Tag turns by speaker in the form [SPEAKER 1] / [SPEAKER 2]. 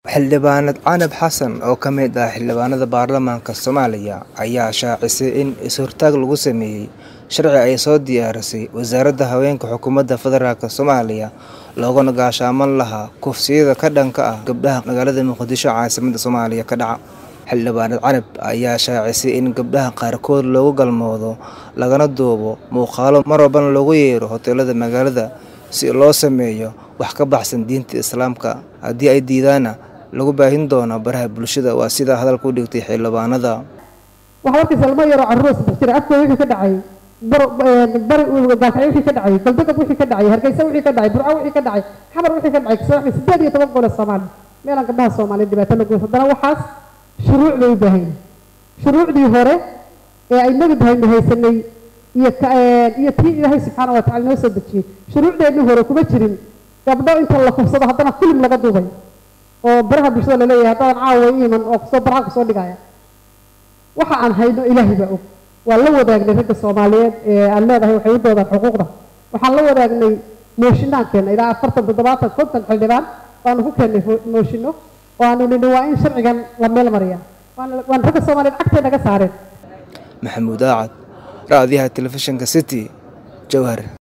[SPEAKER 1] Xildhibaanad Canab Xasan oo ka mid ah xildhibaanada baarlamaanka Soomaaliya ayaa shaacisay in is-hortaag lagu sameeyay sharci ay soo diyaarisay Wasaaradda Haweenka Xukuumadda Federaalk Soomaaliya loogana gaashaamon lahaa kufsiyada ka dhanka ah gabdhaha magaalada Muqdisho caasimadda Soomaaliya ka dhaca. Xildhibaanad Canab ayaa shaacisay in gabdhaha qaarkood loogu galmoodo lagana duubo muuqaallo mar walbana loogu yeero hoteelada magaalada si loo sameeyo wax ka baxsan diinta Islaamka haddii ay diidaanna lagu baahin doono baraha bulshada waa sida hadalka u dhigtay xildhibaanada.
[SPEAKER 2] waxaa arkaysa ilmo yaroo carruur saddex jira afkooda wixii ka dhacay bari gaalkacyo wixii ka dhacay galbeedka wixii ka dhacay hargeysa wixii ka dhacay burco wixii ka dhacay xamar wixii ka dhacay kasoo sideed iyo toban gole soomaali meelaan gabdhaha soomaaliya dhibaato la goys haddana waxaas shuruuc bay u baahan shuruucdii hore ee ay nabi bahaynu haysanay iyo iyo tii ilaahay subxaana wa tacala noo soo dejiyey shuruucdeennii hore kuma jirin gabdho inta la kufsado haddana filim laga duubay oo baraha bulshada laleeyahay haddaadan caawa iman oo kusoo baraha kusoo dhigaya waxa aan hayno ilaahay baa og waan la wadaagnay ragga soomaaliyeed ee aan leedahay waxay u doodaan xuquuqda waxaan la wadaagnay mooshinaan keena ilaa afartan toddobaatan konton xildhibaan baanu ku keennay mooshinno oo aanu nidhi waa in sharcigan la meel mariyaa waan ragga soomaaliyeed cagtay naga saareen
[SPEAKER 1] Maxamuud Aacad, raadiyaha telefishinka City, Jowhar.